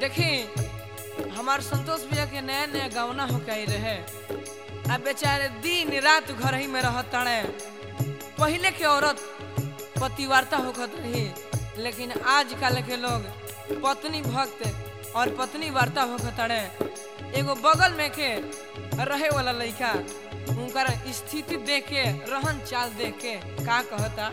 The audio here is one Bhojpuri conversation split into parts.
देखी हमार संतोष भैया के नया नया गवना हो के रहे अब बेचारे दिन रात घर ही में रहत ताड़े पहले के औरत पतिवार्ता होखत रही लेकिन आजकल के लोग पत्नी भक्त और पत्नी वार्ता होखत ताड़े एगो बगल में के रहे वाला लड़का उनकर स्थिति देख के रहन चाल देख के का कहता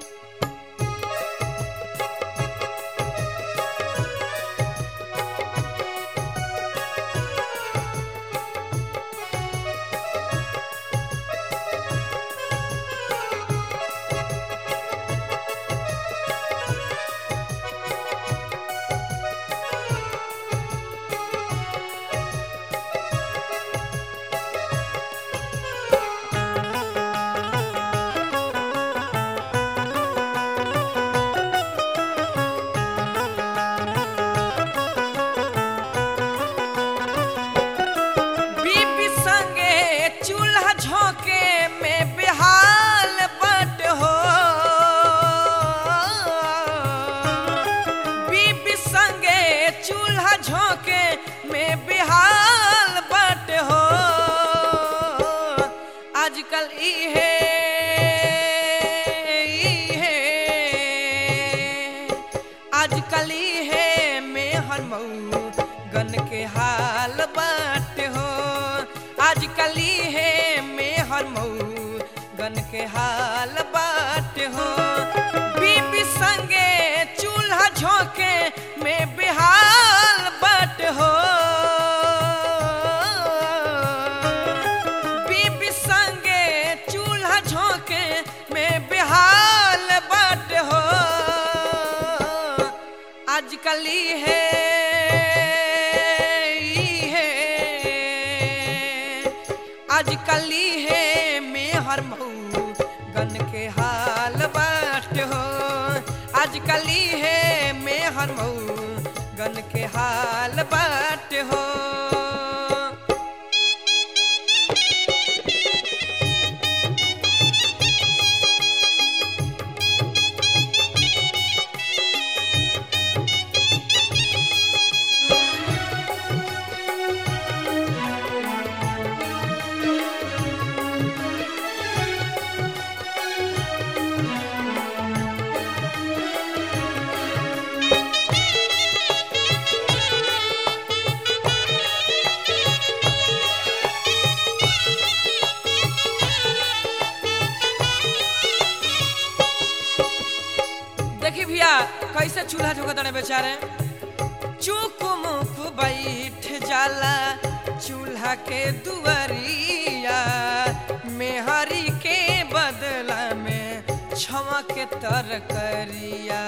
बीबी संगे चूल्हा झोंके में बेहाल बट हो बीबी संगे चूल्हा झोंके में बेहाल बट हो आजकल इहे इहे आजकल इहे में हर मऊ गन के हाल बाट हो आजकल इहे में हर मऊ गन के हाल बाट हो बीबी संगे चूल्हा झोंके में बेहाल बाट हो बीबी संगे चूल्हा झोंके में बेहाल बाट हो आजकल है आजकल है में हर मऊ गन के हाल बाट हो आजकल है में हर मऊ गन के हाल बाट हो देखी भैया कैसे चूल्हा झोंकत ताने बेचारे चुक मुक बैठ जाला चूल्हा के दुआरिया मेहरी के बदला में छवा के तरकरिया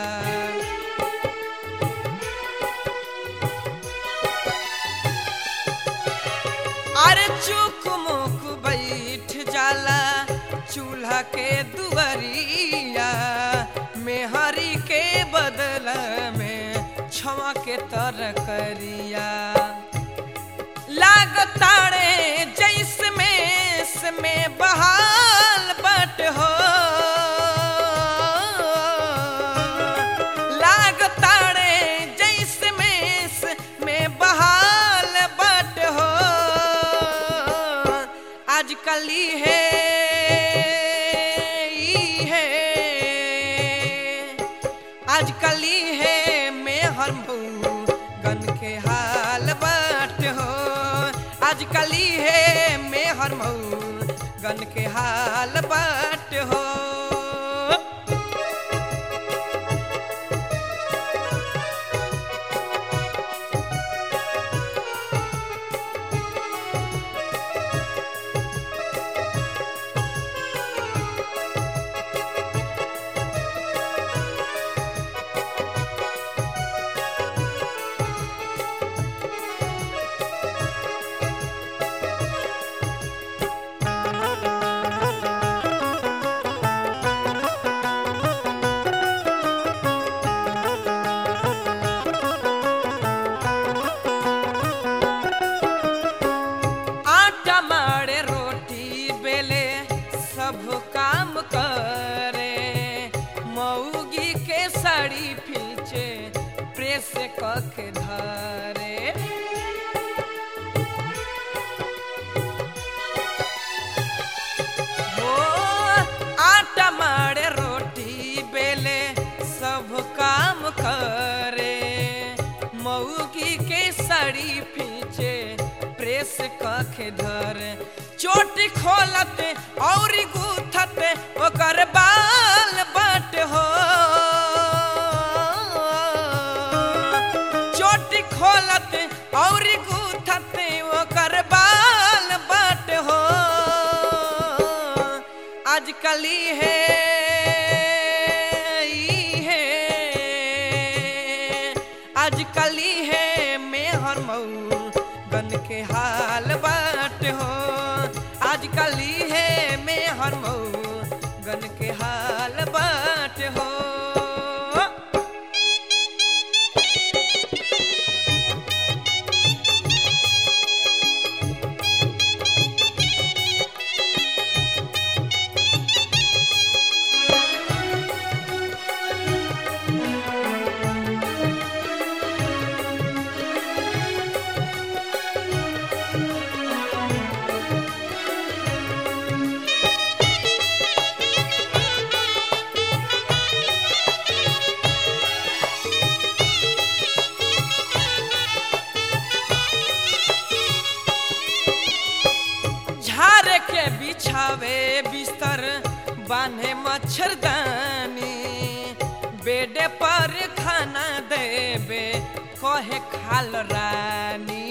अरे चुक मुक बैठ जाला चूल्हा के दुआरिया मेहरी के बदला में छवा के तरकरिया लागताड़े जैस में में बहाल बट हो लागताड़े जैस में में बहाल बट हो आजकल है है आजकल है में हर मऊ गन के हाल बाट हो आजकल है में हर मऊ गन के हाल बाट हो प्रेस कख धरे हो आटा मारे रोटी बेले सब काम करे मऊगी के साड़ी पीछे प्रेस कख धरे चोटी खोलते और गूथते ओकर बाल बट हो चोटी खोलते और गूथते ओकर बाल बट हो आजकली है ई है आजकली है मेहर मऊ गन के हाल बाट हो आजकली है मेहर मऊ गन के हाल बाट हो झारे के बिछावे बिस्तर बांधे मच्छरदानी बेडे पर खाना देवे कहे खाल रानी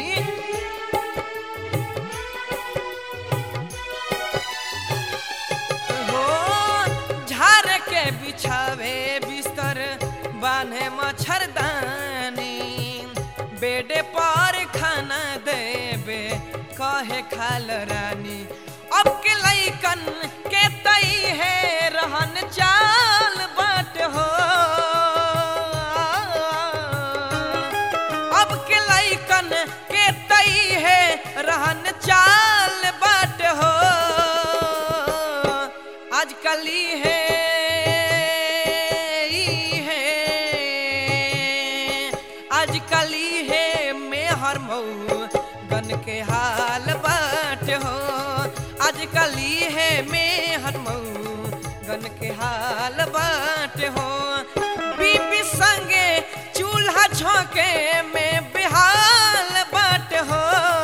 हो झारे के बिछावे बिस्तर बांधे मच्छरदानी बेडे पर खाना देवे कहे खाल रानी अब के लैकन के तई है रहन चाल बाट हो अब के लैकन के तई है रहन चाल बाट हो आजकली है ई है आजकली है मेहर मऊ गन के हाल बाट हो आजकली है मेहर मऊ गन के हाल बाट हो बीबी संगे चूल्हा झोंके में बिहाल बाट हो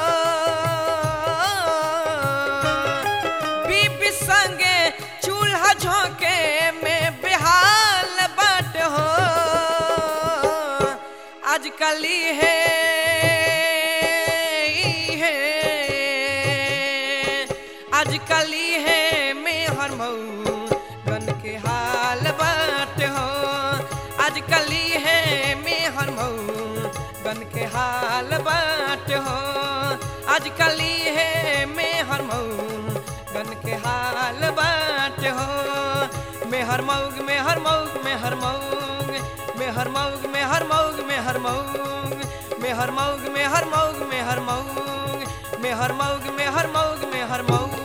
बीबी संगे चूल्हा झोंके में बिहाल बाट हो आजकली है ई है आजकली है मेहर मऊ गन के हाल बाट हो आजकली है मेहर मऊ गन के हाल बाट हो आजकली है मेहर मऊ गन के हाल बाट हो मेहर मऊग मेहर मऊग मेहर मऊग मेहर मऊग मेहर मऊग मेहर मऊग मेहर मऊग मेहर मऊग मेहर मऊग मेहर मऊग मेहर मऊग मेहर मऊग